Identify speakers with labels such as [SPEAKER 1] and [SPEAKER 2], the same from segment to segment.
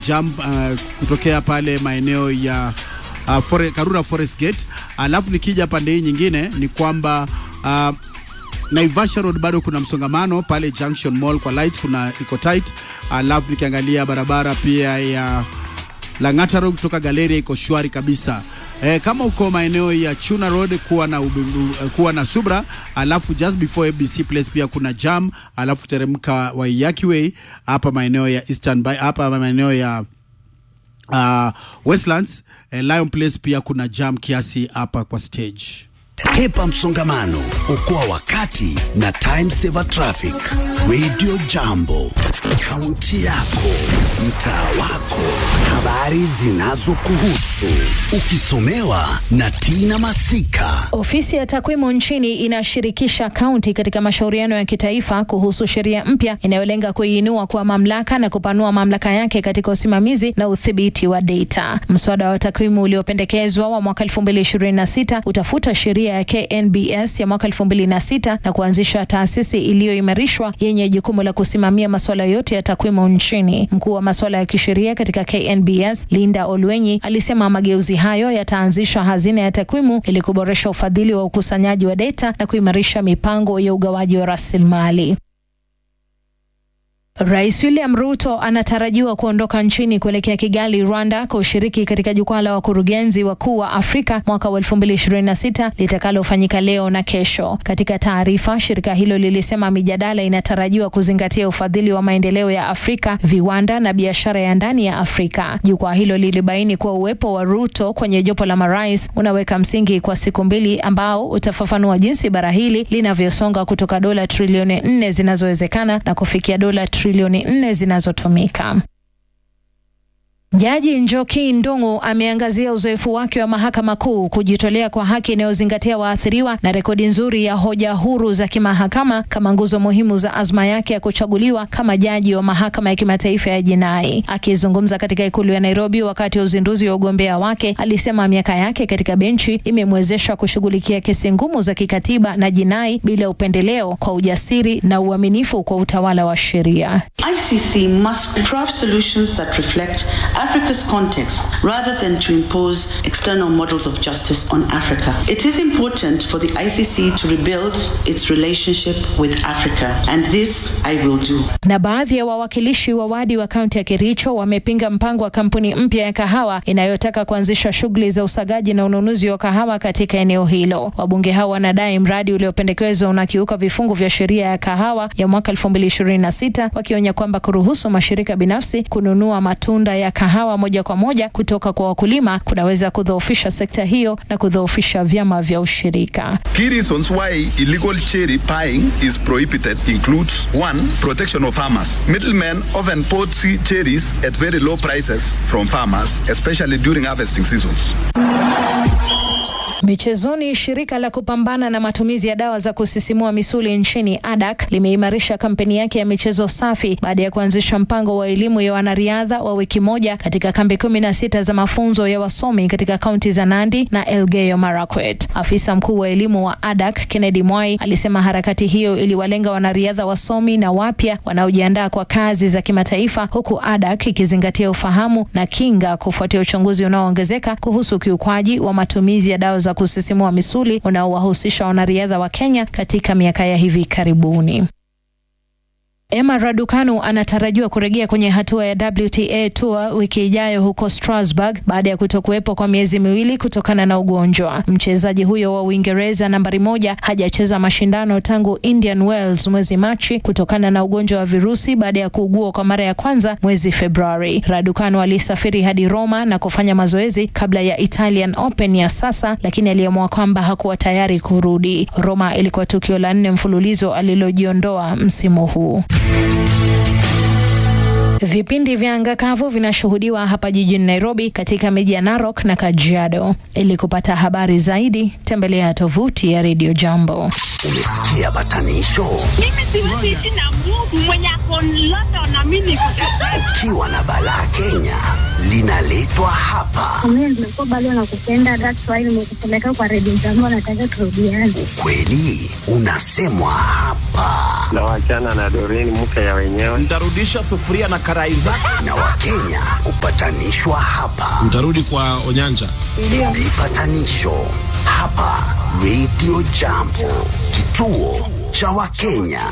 [SPEAKER 1] jump uh, kutokea pale maeneo ya uh, fore, Karura Forest Gate. Alafu nikija pande hii nyingine ni kwamba uh, Naivasha Road bado kuna msongamano pale Junction Mall kwa light kuna iko tight. Alafu nikiangalia barabara pia ya Lang'ata Road kutoka Galeria iko shwari kabisa. E, kama uko maeneo ya Chuna Road kuwa na ubu, kuwa na subra, alafu just before ABC Place pia kuna jam, alafu teremka Waiyaki Way hapa maeneo ya Eastern by hapa maeneo ya uh, Westlands eh, Lion Place pia kuna jam kiasi hapa kwa stage.
[SPEAKER 2] Hepa msongamano, okoa wakati na time saver traffic. Radio Jambo, kaunti yako, mtaa wako, habari zinazokuhusu, ukisomewa na Tina Masika.
[SPEAKER 3] Ofisi ya takwimu nchini inashirikisha kaunti katika mashauriano ya kitaifa kuhusu sheria mpya inayolenga kuiinua kwa mamlaka na kupanua mamlaka yake katika usimamizi na udhibiti wa data. Mswada wa takwimu uliopendekezwa wa mwaka 2026 utafuta sheria ya KNBS ya mwaka 2006 na kuanzisha taasisi iliyoimarishwa yenye jukumu la kusimamia masuala yote ya takwimu nchini. Mkuu wa masuala ya kisheria katika KNBS Linda Olwenyi alisema mageuzi hayo yataanzisha hazina ya takwimu ili kuboresha ufadhili wa ukusanyaji wa data na kuimarisha mipango ya ugawaji wa rasilimali. Rais William Ruto anatarajiwa kuondoka nchini kuelekea Kigali, Rwanda, kushiriki katika jukwaa la wakurugenzi wakuu wa Afrika mwaka wa 2026 litakalofanyika leo na kesho. Katika taarifa, shirika hilo lilisema mijadala inatarajiwa kuzingatia ufadhili wa maendeleo ya Afrika, viwanda na biashara ya ndani ya Afrika. Jukwaa hilo lilibaini kuwa uwepo wa Ruto kwenye jopo la marais unaweka msingi kwa siku mbili ambao utafafanua jinsi bara hili linavyosonga kutoka dola trilioni nne zinazowezekana na kufikia dola trilioni nne zinazotumika. Jaji Njoki Ndung'u ameangazia uzoefu wake wa mahakama kuu kujitolea kwa haki inayozingatia waathiriwa na rekodi nzuri ya hoja huru za kimahakama kama nguzo muhimu za azma yake ya kuchaguliwa kama jaji wa mahakama ya kimataifa ya jinai. Akizungumza katika ikulu ya Nairobi wakati wa uzinduzi wa ugombea wake, alisema miaka yake katika benchi imemwezesha kushughulikia kesi ngumu za kikatiba na jinai bila upendeleo, kwa ujasiri na uaminifu kwa utawala wa sheria.
[SPEAKER 4] ICC must craft solutions that reflect Africa's context rather than to impose external models of justice on Africa. It is important for the ICC to rebuild its relationship with Africa, and this I will do.
[SPEAKER 3] Na baadhi ya wawakilishi wa wadi wa kaunti ya Kericho wamepinga mpango wa kampuni mpya ya kahawa inayotaka kuanzisha shughuli za usagaji na ununuzi wa kahawa katika eneo hilo. Wabunge hao wanadai mradi uliopendekezwa unakiuka vifungu vya sheria ya kahawa ya mwaka 2026 wakionya kwamba kuruhusu mashirika binafsi kununua matunda ya kahawa moja kwa moja kutoka kwa wakulima kunaweza kudhoofisha sekta hiyo na kudhoofisha vyama vya ushirika.
[SPEAKER 5] Key reasons why illegal cherry buying is prohibited includes one, protection of farmers. Middlemen often poach cherries at very low prices from farmers, especially during harvesting seasons.
[SPEAKER 3] Michezoni, shirika la kupambana na matumizi ya dawa za kusisimua misuli nchini ADAK limeimarisha kampeni yake ya michezo safi baada ya kuanzisha mpango wa elimu ya wanariadha wa wiki moja katika kambi kumi na sita za mafunzo ya wasomi katika kaunti za Nandi na Elgeyo Marakwet. Afisa mkuu wa elimu wa ADAK Kennedy Mwai alisema harakati hiyo iliwalenga wanariadha wasomi na wapya wanaojiandaa kwa kazi za kimataifa, huku ADAK ikizingatia ufahamu na kinga kufuatia uchunguzi unaoongezeka kuhusu ukiukwaji wa matumizi ya dawa za kusisimua misuli unaowahusisha wanariadha wa Kenya katika miaka ya hivi karibuni. Emma Raducanu anatarajiwa kurejea kwenye hatua ya WTA Tour wiki ijayo huko Strasbourg baada ya kutokuwepo kwa miezi miwili kutokana na ugonjwa. Mchezaji huyo wa Uingereza nambari moja hajacheza mashindano tangu Indian Wells mwezi Machi kutokana na ugonjwa wa virusi baada ya kuugua kwa mara ya kwanza mwezi Februari. Raducanu alisafiri hadi Roma na kufanya mazoezi kabla ya Italian Open ya sasa, lakini aliamua kwamba hakuwa tayari kurudi. Roma ilikuwa tukio la nne mfululizo alilojiondoa msimu huu. Vipindi vya anga kavu vinashuhudiwa hapa jijini Nairobi katika miji ya Narok na Kajiado. Ili kupata habari zaidi, tembelea tovuti ya Radio Jambo.
[SPEAKER 2] Umesikia batanisho?
[SPEAKER 6] Mimi siwezi ishi na Mungu mwenye ako London na mimi niko
[SPEAKER 2] Ukiwa na balaa Kenya, linaletwa hapa.
[SPEAKER 6] Mimi nimekuwa bado nakupenda, that's why nimekupeleka kwa redio zangu, nataka turudiane.
[SPEAKER 2] Ukweli unasemwa hapa,
[SPEAKER 7] na wachana na Doreen mke ya wenyewe.
[SPEAKER 8] Nitarudisha sufuria na karai zako.
[SPEAKER 2] na Wakenya hupatanishwa hapa.
[SPEAKER 9] Mtarudi kwa Onyanja.
[SPEAKER 2] Vipatanisho hapa Radio Jambo, kituo cha Wakenya.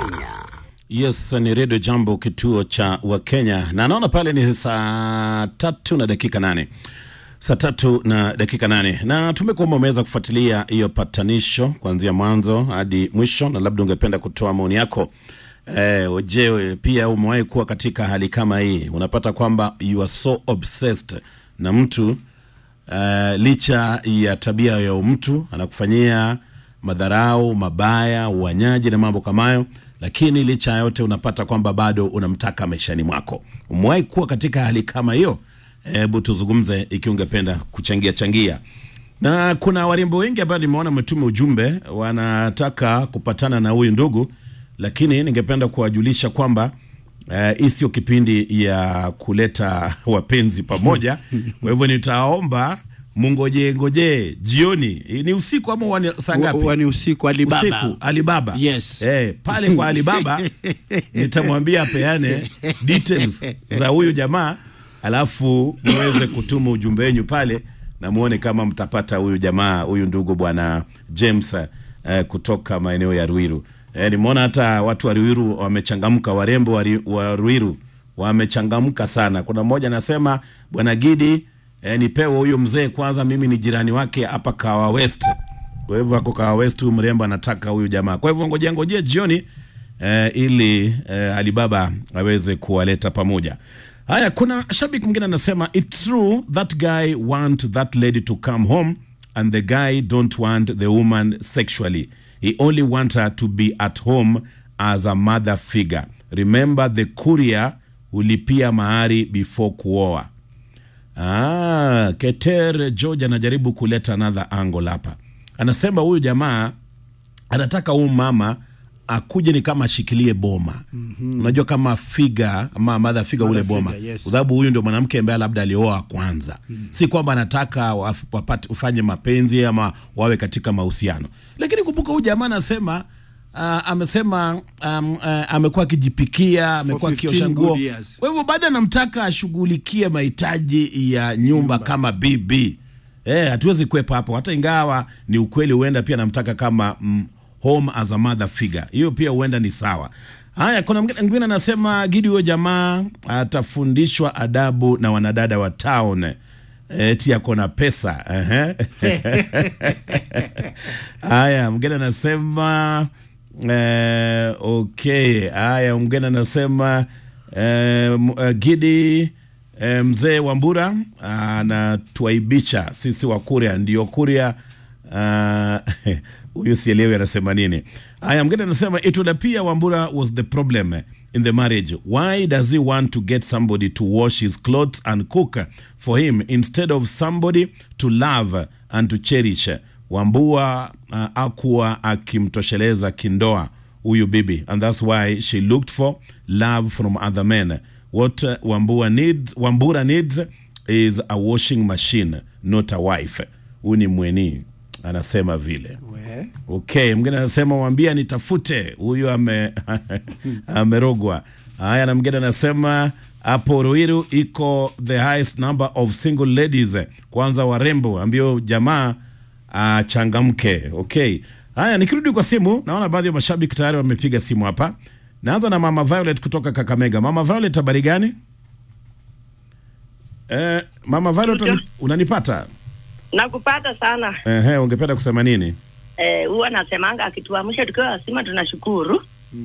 [SPEAKER 8] Yes, ni redio Jambo, kituo cha Wakenya, na naona pale ni saa tatu na dakika nane saa tatu na dakika nane na tumekuomba umeweza kufuatilia hiyo patanisho kuanzia mwanzo hadi mwisho, na labda ungependa kutoa maoni yako. Eh, je, pia umewahi kuwa katika hali kama hii? Unapata kwamba you are so obsessed na mtu uh, licha ya tabia ya mtu anakufanyia madharau mabaya, uanyaji na mambo kama hayo, lakini licha ya yote unapata kwamba bado unamtaka maishani mwako. Umewahi kuwa katika hali kama hiyo? Hebu tuzungumze ikiwa ungependa kuchangia changia. Na kuna warembo wengi ambao nimeona wametuma ujumbe wanataka kupatana na huyu ndugu, lakini ningependa kuwajulisha kwamba eh, hii sio kipindi ya kuleta wapenzi pamoja. Kwa hivyo nitaomba mungoje ngoje jioni, ni usiku ama wani- saa ngapi?
[SPEAKER 1] Wa- wani usiku Alibaba.
[SPEAKER 8] Usiku Alibaba.
[SPEAKER 1] Yes.
[SPEAKER 8] Eh, pale kwa Alibaba nitamwambia apeane details za huyu jamaa, alafu muweze kutuma ujumbe wenyu pale na muone kama mtapata huyu jamaa huyu ndugu bwana James eh, kutoka maeneo ya Ruiru. Eh, nimeona hata watu wa Ruiru wamechangamka, warembo wa Ri- wa Ruiru wamechangamka sana. Kuna mmoja anasema bwana Gidi, eh, nipewe huyu mzee kwanza, mimi ni jirani wake hapa Kawa West. Kwa hivyo ako Kawa West, huyu mrembo anataka huyu jamaa. Kwa hivyo ngojea ngojea jioni eh, ili eh, Alibaba aweze kuwaleta pamoja. Haya, kuna shabiki mwingine anasema it's true that guy want that lady to come home and the guy don't want the woman sexually. He only want her to be at home as a mother figure. Remember the courier hulipia mahari before kuoa. Ah, Keter George anajaribu kuleta another angle hapa. Anasema huyu jamaa anataka huyu mama akuje ni kama ashikilie boma mm-hmm. Unajua kama figa ama mother figa ule
[SPEAKER 1] Mother
[SPEAKER 8] boma
[SPEAKER 1] figure, yes.
[SPEAKER 8] kwa sababu huyu ndio mwanamke ambaye labda alioa kwanza mm. Si kwamba anataka waf- wapate ufanye mapenzi ama wawe katika mahusiano, lakini kumbuka huyu jamaa anasema Uh, amesema um, uh, amekuwa akijipikia amekuwa
[SPEAKER 1] 15
[SPEAKER 8] akiosha nguo
[SPEAKER 1] good years.
[SPEAKER 8] kwa hivyo bado anamtaka ashughulikie mahitaji ya nyumba, kama bibi eh, hatuwezi kwepa hapo, hata ingawa ni ukweli, huenda pia anamtaka kama mm, home as a mother figure, hiyo pia huenda ni sawa. Haya, kuna mwingine mwingine anasema Gidi, huyo jamaa atafundishwa adabu na wanadada wa town eti ako na pesa ehe. Haya, mgeni anasema eh, okay. Haya, mgeni anasema eh, m- eh, Gidi eh, mzee Wambura anatuaibisha sisi wa Kuria, ndio Kuria ah, huyu sielewi anasema nini. Haya, mgeni anasema it would appear Wambura was the problem in the marriage. Why does he want to get somebody to wash his clothes and cook for him instead of somebody to love and to cherish? Wambua uh, akuwa akimtosheleza kindoa huyu bibi and that's why she looked for love from other men. What uh, Wambua needs, Wambura needs is a washing machine, not a wife. Huyu ni mweni anasema vile.
[SPEAKER 1] We.
[SPEAKER 8] Okay, mgeni anasema mwambia nitafute huyu ame amerogwa. Haya, na mgeni anasema hapo Ruiru iko the highest number of single ladies, kwanza warembo, ambio jamaa achangamke. Okay, haya, nikirudi kwa simu, naona baadhi ya mashabiki tayari wamepiga simu hapa. Naanza na mama Violet kutoka Kakamega. Mama Violet, habari gani? Eh, mama Violet, unani- unanipata?
[SPEAKER 10] Nakupata sana.
[SPEAKER 8] Ehe, ungependa kusema nini?
[SPEAKER 10] Eh, huwa nasemanga akituamsha tukiwa wasima tunashukuru.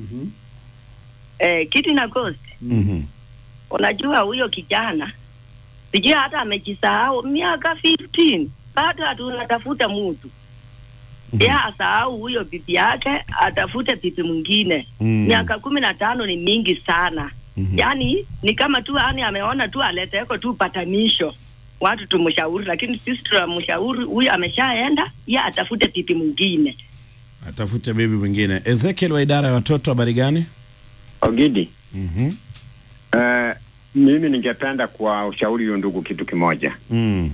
[SPEAKER 10] Eh, kiti na ghost.
[SPEAKER 8] Mhm.
[SPEAKER 10] Unajua huyo kijana sijui hata amejisahau miaka 15 bado hatunatafuta mtu ye asahau huyo bibi yake atafute bibi mwingine
[SPEAKER 8] Mm.
[SPEAKER 10] miaka kumi na tano ni mingi sana yaani ni kama tu yani ameona tu aleteko tu patanisho watu tumshauri lakini sisi tunamshauri huyu ameshaenda ye atafute bibi mwingine
[SPEAKER 8] atafute bibi mwingine. Ezekiel wa idara ya watoto, habari gani?
[SPEAKER 7] Ogidi,
[SPEAKER 8] Mhm.
[SPEAKER 7] uh,
[SPEAKER 9] Mimi ningependa kuwashauri huyo ndugu kitu kimoja,
[SPEAKER 8] Mm.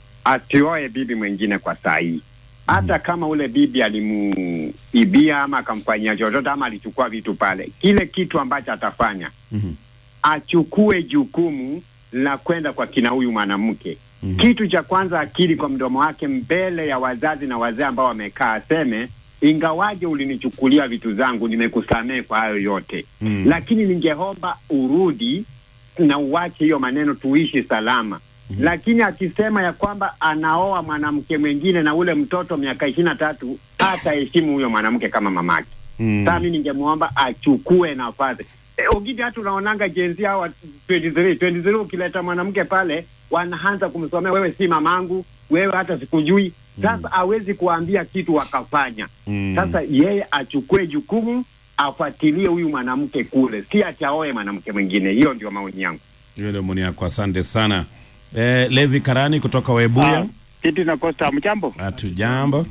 [SPEAKER 9] asioe bibi mwingine kwa saa hii, hata kama ule bibi alimuibia ama akamfanyia chochote ama alichukua vitu pale, kile kitu ambacho atafanya
[SPEAKER 8] Mhm.
[SPEAKER 9] achukue jukumu la kwenda kwa kina huyu mwanamke.
[SPEAKER 8] Mhm.
[SPEAKER 9] Kitu cha kwanza, akili kwa mdomo wake mbele ya wazazi na wazee ambao wamekaa, aseme ingawaje ulinichukulia vitu zangu, nimekusamehe kwa hayo yote
[SPEAKER 8] Mm.
[SPEAKER 9] lakini ningeomba urudi na uwache hiyo maneno, tuishi salama. Lakini akisema ya kwamba anaoa mwanamke mwingine na ule mtoto miaka ishirini na tatu hataheshimu huyo mwanamke kama mamake.
[SPEAKER 8] Mm.
[SPEAKER 9] Sasa mi ningemwomba achukue nafasi. E, Ogidi hata unaonanga jenzi hawa 23 23 ukileta mwanamke pale wanaanza kumsomea wewe si mamangu, wewe hata sikujui. Sasa hawezi kuambia kitu wakafanya.
[SPEAKER 8] Mm.
[SPEAKER 9] Sasa yeye achukue jukumu afuatilie huyu mwanamke kule, si achaoe mwanamke mwingine. Hiyo ndio maoni yangu.
[SPEAKER 8] Hiyo ndio maoni yako, asante sana. Eh, Levi Karani kutoka Webuya.
[SPEAKER 11] Kitu na Costa, mchambo
[SPEAKER 8] Hatujambo.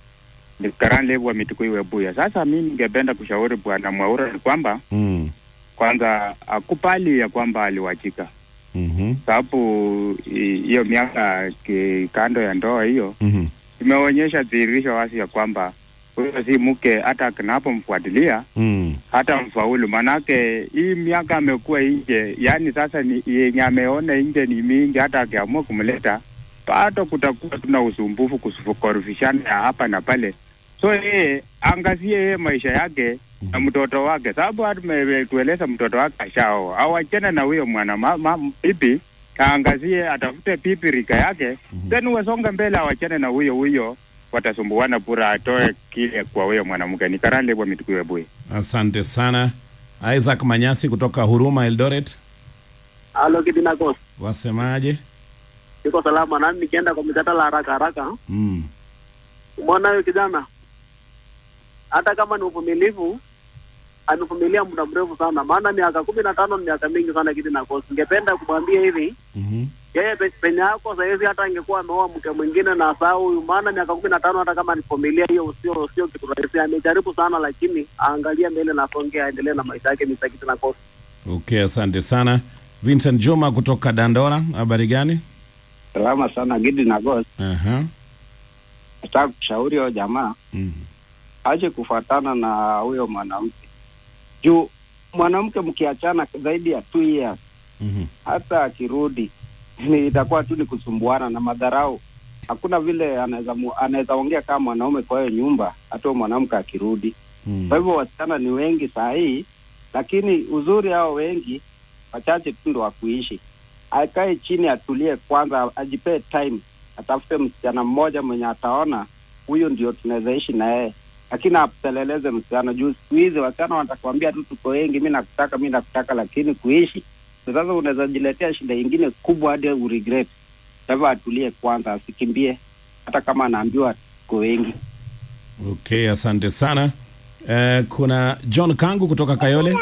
[SPEAKER 11] ni Karani Levu wa Mitukui Webuya. Sasa mi ningependa kushauri bwana Mwaura ni kwamba
[SPEAKER 8] Mm.
[SPEAKER 11] kwanza akubali ya kwamba aliwachika,
[SPEAKER 8] Mhm.
[SPEAKER 11] sababu i- hiyo miaka ki- kando ya ndoa hiyo
[SPEAKER 8] Mhm.
[SPEAKER 11] imeonyesha dhihirisho wazi ya kwamba huyo si mke, hata kinapomfuatilia
[SPEAKER 8] Mm.
[SPEAKER 11] hata mfaulu, manake hii miaka amekuwa nje, yani sasa ni yenye ameona nje ni mingi, hata akiamua kumleta bado kutakuwa tuna usumbufu, kukorofishana ya hapa na pale. So yeye angazie yeye maisha yake na mtoto wake, sababu hata tueleza mtoto wake ashaoa, awachane na huyo mwana ma- ma- bibi, aangazie atafute pipi rika yake, then wasonge mbele, awachane na huyo huyo, watasumbuana bura, atoe kile kwa huyo mwanamke. Ni Karande bwa Mitukuye Bui.
[SPEAKER 8] Asante sana. Isaac Manyasi kutoka Huruma Eldoret.
[SPEAKER 12] Halo Kidinakos,
[SPEAKER 8] Wasemaje?
[SPEAKER 12] iko salama nami nikienda kwa mjadala haraka haraka.
[SPEAKER 8] Mm.
[SPEAKER 12] Umeona huyo kijana, hata kama ni uvumilivu, amevumilia muda mrefu sana, maana miaka kumi na tano ni miaka mingi sana Kidinakos. Ningependa kumwambia hivi
[SPEAKER 8] Mhm.
[SPEAKER 12] yeye pe- penye yako sahizi, hata angekuwa ameoa mke mwingine na saa huyu, maana miaka kumi na tano hata kama nivumilia hiyo sio sio kitu rahisi. Amejaribu sana, lakini aangalie mbele na songe, aendelee na maisha yake. Mr. Kidinakos.
[SPEAKER 8] Okay, asante sana. Vincent Juma kutoka Dandora, habari gani?
[SPEAKER 13] Salama sana Gidi na Ghost.
[SPEAKER 8] Aha.
[SPEAKER 13] Nataka kushauri huyo jamaa
[SPEAKER 8] Mm.
[SPEAKER 13] aje kufuatana na huyo mwanamke juu mwanamke mkiachana zaidi ya two years
[SPEAKER 8] Mhm.
[SPEAKER 13] hata akirudi ni itakuwa tu ni kusumbuana na madharau. Hakuna vile anaweza mu- anaweza ongea kama mwanaume kwa hiyo nyumba, hata huyo mwanamke akirudi.
[SPEAKER 8] Mm.
[SPEAKER 13] Kwa hivyo wasichana ni wengi saa hii, lakini uzuri hao wengi wachache tu ndo wa kuishi. Akae chini, atulie kwanza, ajipee time, atafute msichana mmoja mwenye ataona huyo ndio tunaweza ishi na yeye, lakini apeleleze msichana juu siku hizi wasichana watakwambia tu tuko wengi, mi nakutaka, mi nakutaka, lakini kuishi ndio sasa unaweza jiletea shida ingine kubwa hadi uregret. Kwa hivyo atulie kwanza, asikimbie hata kama anaambiwa tuko wengi.
[SPEAKER 8] Okay, asante sana. Eh, kuna John Kangu kutoka Kayole.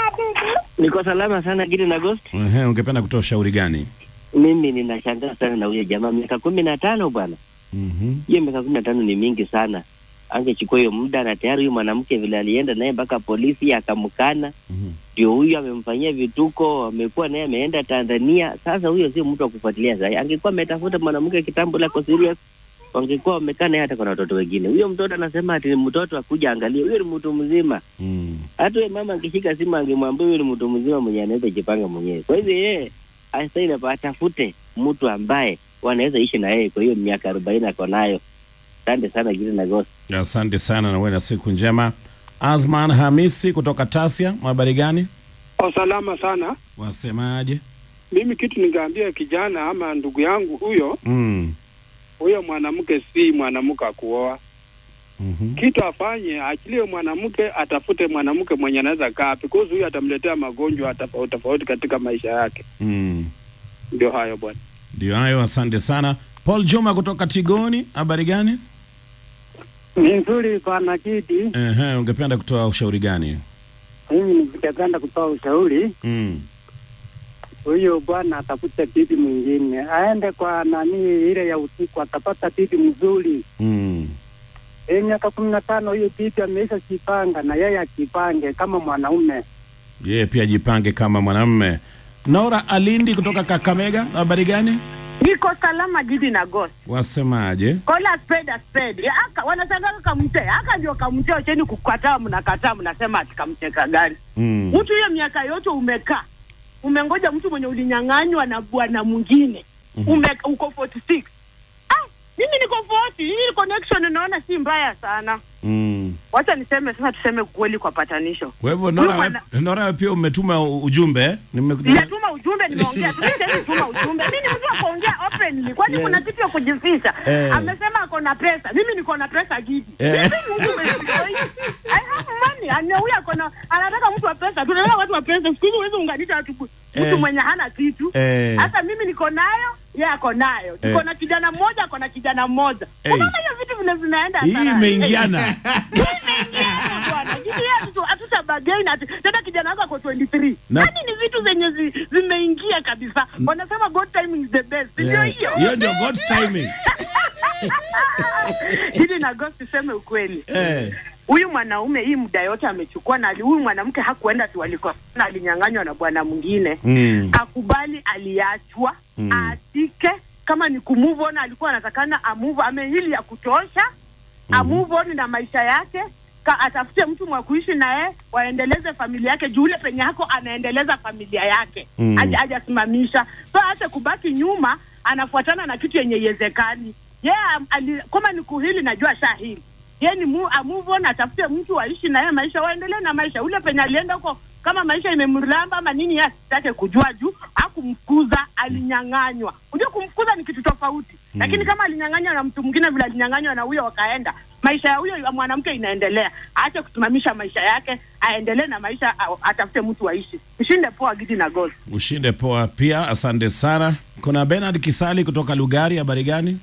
[SPEAKER 14] Niko salama sana Gidi na Ghost.
[SPEAKER 8] Ehe, ungependa kutoa ushauri gani?
[SPEAKER 14] Mimi ninashangaa sana na huyo jamaa, miaka kumi na tano bwana.
[SPEAKER 8] Mhm.
[SPEAKER 14] Hiyo miaka kumi na tano ni mingi sana. Angechukua hiyo muda, na tayari huyu mwanamke vile alienda naye mpaka polisi akamkana, ndio huyu amemfanyia vituko, amekuwa naye ameenda Tanzania. Sasa huyo sio mtu wa kufuatilia sasa. Angekuwa ametafuta mwanamke kitambo lako serious, wangekuwa wamekaa naye hata kwa watoto wengine. Huyo mtoto anasema ati ni mtoto akuja angalie, huyo ni mtu mzima.
[SPEAKER 8] Mm.
[SPEAKER 14] Hata huyo mama angeshika simu angemwambia huyo ni mtu mzima mwenye anaweza jipanga mwenyewe. Kwa hivyo yeye astahili atafute mtu ambaye wanaweza ishi na yeye kwa hiyo miaka arobaini ako nayo. Asante sana Gidi na Ghost.
[SPEAKER 8] Asante sana na uwe na siku njema. Azman Hamisi kutoka Tasia, habari gani?
[SPEAKER 15] Salama sana.
[SPEAKER 8] Wasemaje?
[SPEAKER 15] Mimi kitu ningeambia kijana ama ndugu yangu huyo
[SPEAKER 8] Mm.
[SPEAKER 15] huyo mwanamke si mwanamke akuoa.
[SPEAKER 8] Mhm.
[SPEAKER 15] Kitu afanye achilie mwanamke, atafute mwanamke mwenye anaweza kaa, because huyo atamletea magonjwa tofauti tofauti katika maisha yake.
[SPEAKER 8] Mm.
[SPEAKER 15] Ndio hayo bwana.
[SPEAKER 8] Ndio hayo, asante sana. Paul Juma kutoka Tigoni, habari gani?
[SPEAKER 16] Ni nzuri bwana Kidi.
[SPEAKER 8] Ehe, ungependa kutoa ushauri gani?
[SPEAKER 16] Mimi ningependa kutoa ushauri,
[SPEAKER 8] Mm.
[SPEAKER 16] huyo bwana atafute bibi mwingine, aende kwa nani ile ya usiku, atapata bibi mzuri.
[SPEAKER 8] Mm.
[SPEAKER 16] E, miaka kumi na tano hiyo bibi ameisha jipanga, na yeye ajipange kama mwanaume.
[SPEAKER 8] Yeye pia jipange kama mwanamume. Nora Alindi kutoka Kakamega, habari gani?
[SPEAKER 17] Niko salama Gidi na Ghost.
[SPEAKER 8] Wasemaje?
[SPEAKER 17] Kola spade a spade. Ya, Aka wanashangaa kamte. Aka ndio kamte wacheni kukataa mnakataa mnasema ati kamteka gari.
[SPEAKER 8] Mm.
[SPEAKER 17] Mtu hiyo miaka yote umekaa. Umengoja mtu mwenye ulinyang'anywa na bwana mwingine. Ume uko 46. Ah, mimi niko 40. Hii connection naona si mbaya sana.
[SPEAKER 8] Mm.
[SPEAKER 17] Wacha niseme sasa tuseme kweli kwa patanisho.
[SPEAKER 8] Kwa hivyo
[SPEAKER 17] Huyu
[SPEAKER 8] Nora,
[SPEAKER 17] mwana-
[SPEAKER 8] Nora wewe pia umetuma u- ujumbe eh? Nime-
[SPEAKER 17] Nimetuma ujumbe, nimeongea tu. Mimi siwezi tuma ujumbe. Mimi ni mtu wa kuongea openly. Kwani kuna
[SPEAKER 8] Yes.
[SPEAKER 17] kitu ya kujificha?
[SPEAKER 8] Eh.
[SPEAKER 17] Amesema ako na pesa. Mimi niko na pesa Gidi.
[SPEAKER 8] Eh.
[SPEAKER 17] Mimi ni mtu mwenye I have money. Ana huyu ako na anataka mtu wa pesa. Tunaelewa watu wa pesa. Siku hizi huwezi unganisha watu mtu
[SPEAKER 8] Eh.
[SPEAKER 17] mwenye hana kitu.
[SPEAKER 8] Eh.
[SPEAKER 17] Hata mimi niko nayo, yeye ako nayo. Niko
[SPEAKER 8] Eh.
[SPEAKER 17] na kijana mmoja, ako na kijana mmoja.
[SPEAKER 8] Eh.
[SPEAKER 17] Unaona hiyo vitu vile vinaenda
[SPEAKER 8] Hii
[SPEAKER 17] sana.
[SPEAKER 8] imeingiana.
[SPEAKER 17] bwana. Gidi yeye hatuta- hatutabagain ati tena kijana wako ako 23.
[SPEAKER 8] Na-
[SPEAKER 17] Yaani ni vitu zenye zi, zimeingia kabisa. Wanasema God timing is the best. Ndio
[SPEAKER 8] Yeah.
[SPEAKER 17] hiyo.
[SPEAKER 8] Hiyo ndio God's timing.
[SPEAKER 17] Gidi na Ghost tuseme ukweli.
[SPEAKER 8] Eh.
[SPEAKER 17] Huyu mwanaume hii muda yote amechukua na ali- huyu mwanamke hakuenda tu walikosana, alinyang'anywa na bwana mwingine.
[SPEAKER 8] Mm.
[SPEAKER 17] Akubali aliachwa,
[SPEAKER 8] Mm.
[SPEAKER 17] aatike kama ni kumove on, alikuwa anatakana amove, amehili ya kutosha amove on na maisha yake ka, atafute mtu mwa kuishi naye waendeleze familia yake juu ule penye yako anaendeleza familia yake
[SPEAKER 18] Mm.
[SPEAKER 17] Haja- hajasimamisha so hata kubaki nyuma anafuatana na kitu yenye iwezekani yeah, ali, kama ni kuhili najua shahili ye ni mu, a move on atafute mtu waishi naye maisha waendelee na maisha ule penye alienda huko kama maisha imemramba ama nini yeye asitake kujua juu hakumfukuza alinyang'anywa unajua kumfukuza ni kitu tofauti
[SPEAKER 18] Mm.
[SPEAKER 17] lakini kama alinyang'anywa na mtu mwingine vile alinyang'anywa na huyo wakaenda maisha ya huyo mwanamke inaendelea aache kusimamisha maisha yake aendelee na maisha a- atafute mtu waishi ushinde poa gidi na gozi
[SPEAKER 8] Ushinde poa pia, asante sana. Kuna Bernard Kisali kutoka Lugari, habari gani?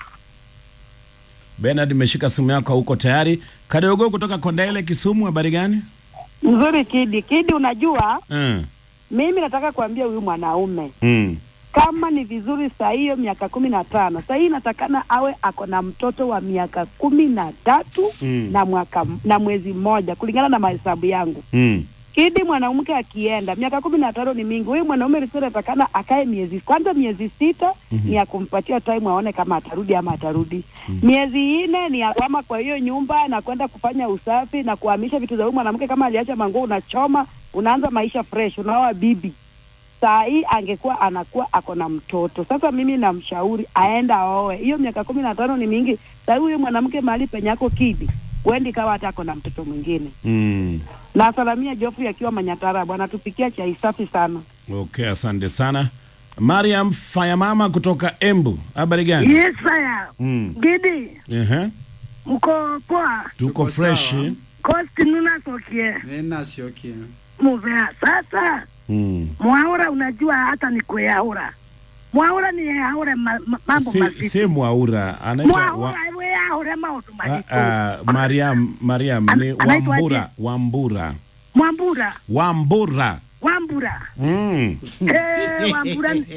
[SPEAKER 8] Bernard, imeshika simu yako, huko tayari. Kadogo kutoka Kondele, Kisumu, habari gani?
[SPEAKER 19] Mzuri Kidi. Kidi, unajua
[SPEAKER 8] Mm.
[SPEAKER 19] mimi nataka kuambia huyu mwanaume
[SPEAKER 8] Mm.
[SPEAKER 19] kama ni vizuri saa hiyo miaka kumi na tano saa hii inatakana awe ako na mtoto wa miaka kumi na tatu
[SPEAKER 8] Mm.
[SPEAKER 19] na mwaka na mwezi mmoja kulingana na mahesabu yangu.
[SPEAKER 8] Mm.
[SPEAKER 19] Kidi, mwanamke akienda miaka kumi na tano ni mingi. Huyu mwanaume alikuwa anatakana akae miezi kwanza, miezi sita
[SPEAKER 18] Mhm.
[SPEAKER 19] ni ya kumpatia time aone kama atarudi ama atarudi. Miezi nne ni ya kwama kwa hiyo nyumba na kwenda kufanya usafi na kuhamisha vitu za huyu mwanamke. Kama aliacha manguo, unachoma, unaanza maisha fresh, unaoa bibi. Saa hii angekuwa anakuwa ako na mtoto. Sasa mimi namshauri aenda aoe. Hiyo miaka kumi na tano ni mingi. Saa hii huyu mwanamke mahali penye ako Kidi, wendi kawa hata ako na mtoto mwingine
[SPEAKER 8] Mm.
[SPEAKER 19] na salamia Geoffrey akiwa Manyatara, bwana tupikia chai safi sana.
[SPEAKER 8] Okay, asante sana. Mariam Fayamama kutoka Embu, habari gani?
[SPEAKER 20] Yes, sir.
[SPEAKER 8] Mm.
[SPEAKER 20] Gidi,
[SPEAKER 8] Ehe.
[SPEAKER 20] mko poa?
[SPEAKER 8] Tuko fresh.
[SPEAKER 20] Kosti nuna sokie.
[SPEAKER 1] Nena siokie.
[SPEAKER 20] Muvea. Sasa,
[SPEAKER 8] Mm.
[SPEAKER 20] mwaura unajua hata ni kuyaura. Mwaura ni yaure ma, ma, mambo
[SPEAKER 8] Si,
[SPEAKER 20] mazito.
[SPEAKER 8] si Mwaura anaitwa wa,
[SPEAKER 20] Mwaura we yaure maundu
[SPEAKER 8] a,
[SPEAKER 20] mazito.
[SPEAKER 8] a, Mariam Mariam ni
[SPEAKER 20] anaitwaje?
[SPEAKER 8] Wambura Wambura
[SPEAKER 20] Mwambura,
[SPEAKER 8] Wambura.
[SPEAKER 20] Wambura.
[SPEAKER 8] Mm.
[SPEAKER 20] Eh, Wambura. ni-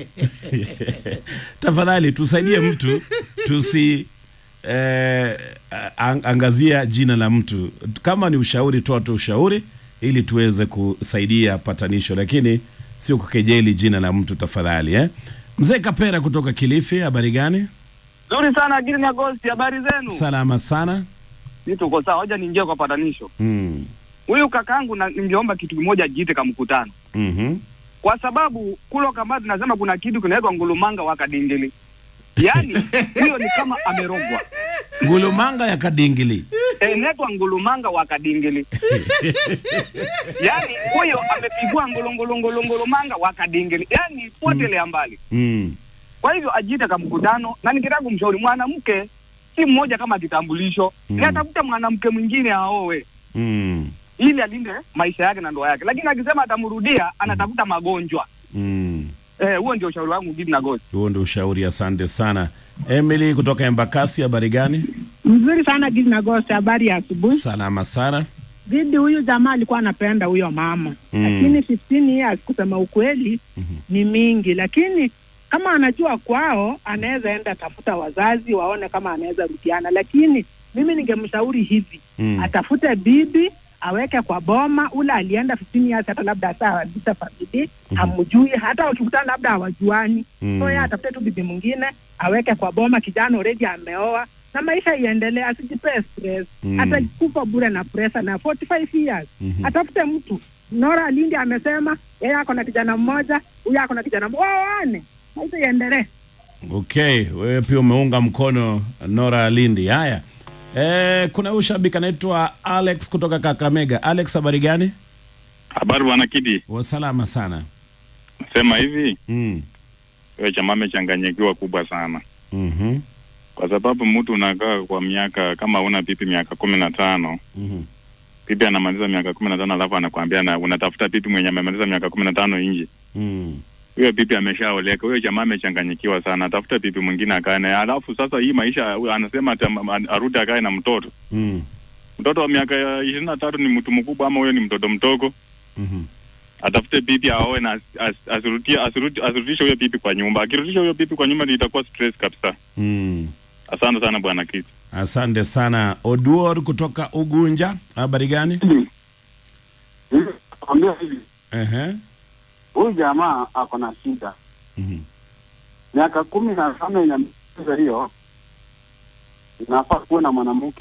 [SPEAKER 8] Tafadhali tusaidie mtu tusi eh, ang- angazia jina la mtu. Kama ni ushauri, toa tu ushauri ili tuweze kusaidia patanisho, lakini sio kukejeli jina la mtu tafadhali eh? Mzee Kapera kutoka Kilifi, habari gani?
[SPEAKER 21] Nzuri sana Giri na Ghost, habari zenu?
[SPEAKER 8] Salama sana.
[SPEAKER 21] Ni tuko sawa, hoja niingie kwa patanisho.
[SPEAKER 8] Mm.
[SPEAKER 21] Huyu kakaangu na ningeomba kitu kimoja ajiite kama mkutano.
[SPEAKER 8] Mhm.
[SPEAKER 21] Kwa sababu kulo kama tunasema kuna kitu kinaitwa ngulumanga wa kadingili. Yaani huyo ni kama amerogwa.
[SPEAKER 8] Ngulumanga ya Kadingili.
[SPEAKER 21] Eh, inaitwa ngulumanga wa kadingili. Yaani huyo amepigwa ngulu ngulu ngulu ngulumanga wa kadingili. Yaani potelea mbali.
[SPEAKER 8] Mm.
[SPEAKER 21] Kwa hivyo ajiite kama mkutano na nikitaka kumshauri mwanamke si mmoja kama kitambulisho.
[SPEAKER 8] Mm.
[SPEAKER 21] Ni atafuta mwanamke mwingine aowe.
[SPEAKER 8] Mm.
[SPEAKER 21] ili alinde maisha yake na ndoa yake, lakini akisema atamrudia anatafuta magonjwa.
[SPEAKER 8] Mm.
[SPEAKER 21] Eh, huo ndio ushauri wangu Gidi na Ghost.
[SPEAKER 8] Huo ndio ushauri, asante sana. Emily kutoka Embakasi, habari gani?
[SPEAKER 22] Mzuri sana Gidi na Ghost, habari ya asubuhi.
[SPEAKER 8] Salama sana.
[SPEAKER 22] Gidi, huyu jamaa alikuwa anapenda huyo mama
[SPEAKER 8] Mm.
[SPEAKER 22] lakini 15 years kusema ukweli ni mingi, lakini kama anajua kwao anaweza enda tafuta wazazi waone kama anaweza rudiana, lakini mimi ningemshauri hivi
[SPEAKER 8] Mm.
[SPEAKER 22] atafute bibi aweke kwa boma. Ule alienda 15 years, hata labda hata alisa famili hamjui, hata wakikutana labda hawajuani.
[SPEAKER 4] Mm.
[SPEAKER 22] So yeye atafute tu bibi mwingine aweke kwa boma. Kijana already ameoa na maisha iendelee, asijipee stress
[SPEAKER 4] Mm.
[SPEAKER 22] atakufa bure na presa na 45 years
[SPEAKER 8] Mhm.
[SPEAKER 22] atafute mtu. Nora Lindi amesema yeye ako na kijana mmoja, huyu ako na kijana mmoja, waoane, maisha iendelee.
[SPEAKER 8] Okay, wewe pia umeunga mkono Nora Lindi. Haya, e, kuna huyu shabiki anaitwa Alex kutoka Kakamega. Alex, habari gani?
[SPEAKER 4] Habari bwana Kidi,
[SPEAKER 8] Wasalama sana.
[SPEAKER 4] nasema hivi
[SPEAKER 8] mm.
[SPEAKER 4] wewe chama amechanganyikiwa kubwa sana
[SPEAKER 8] Mhm.
[SPEAKER 4] kwa sababu mtu unakaa kwa miaka kama una pipi miaka kumi na tano
[SPEAKER 8] Mhm.
[SPEAKER 4] pipi anamaliza miaka kumi na tano alafu anakwambia na unatafuta pipi mwenye amemaliza miaka kumi na tano nje
[SPEAKER 8] Mm.
[SPEAKER 4] huyo pipi ameshaoleka huyo jamaa amechanganyikiwa sana atafuta pipi mwingine akae naye alafu sasa hii maisha huyo anasema ati am- am- arudi akae na mtoto
[SPEAKER 8] Mm.
[SPEAKER 4] mtoto wa miaka ya ishirini na tatu ni mtu mkubwa ama huyo ni mtoto mdogo
[SPEAKER 8] Mhm.
[SPEAKER 4] atafute pipi aoe na as- as- asirutie asiruti- asirudishe huyo pipi kwa nyumba akirudisha huyo pipi kwa nyumba ni itakuwa stress kabisa
[SPEAKER 8] Mm.
[SPEAKER 4] asante sana bwana kiti
[SPEAKER 8] Asante sana Oduor kutoka Ugunja. Habari gani?
[SPEAKER 18] Kwambia hivi,
[SPEAKER 8] Ehe.
[SPEAKER 18] huyu jamaa ako na shida
[SPEAKER 8] Mhm.
[SPEAKER 18] miaka kumi na tano yenye amecheza hiyo, inafaa kuwa na mwanamke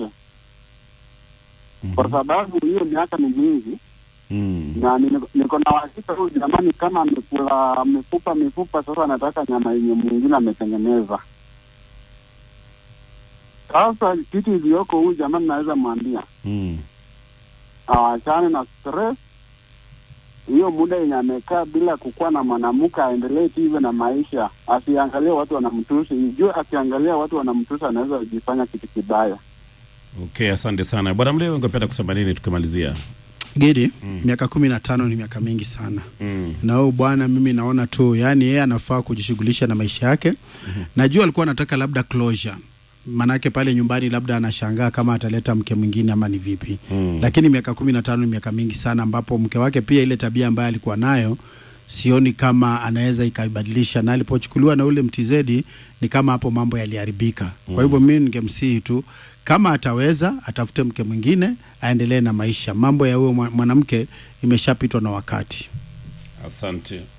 [SPEAKER 18] kwa sababu hiyo miaka ni mingi
[SPEAKER 8] Mm.
[SPEAKER 18] na niko- niko na uhakika huyu jamaa ni kama amekula mifupa mifupa, sasa anataka nyama yenye mwingine ametengeneza. Sasa kitu iliyoko huyu jamaa naweza mwambia
[SPEAKER 8] Mm.
[SPEAKER 18] awachane na stress hiyo muda yenye amekaa bila kukuwa na mwanamke, aendelee tu hivyo na maisha, asiangalie watu wanamtusi. Ijue akiangalia watu wanamtusi, anaweza kujifanya kitu kibaya.
[SPEAKER 8] Okay, asante sana bwana Mlewe, ungependa kusema nini tukimalizia?
[SPEAKER 1] Gedi, miaka kumi na tano ni miaka mingi sana
[SPEAKER 8] Mm.
[SPEAKER 1] na huyu bwana mimi naona tu yani yeye anafaa kujishughulisha na maisha yake najua alikuwa anataka labda closure manake pale nyumbani labda anashangaa kama ataleta mke mwingine ama ni vipi
[SPEAKER 8] Mm.
[SPEAKER 1] lakini miaka kumi na tano ni miaka mingi sana ambapo mke wake pia ile tabia ambayo alikuwa nayo sioni kama anaweza ikaibadilisha na alipochukuliwa na ule mtizedi ni kama hapo mambo yaliharibika kwa hivyo mimi ningemsihi tu kama ataweza atafute mke mwingine aendelee na maisha mambo ya huyo mwa- mwanamke imeshapitwa na wakati
[SPEAKER 8] Asante.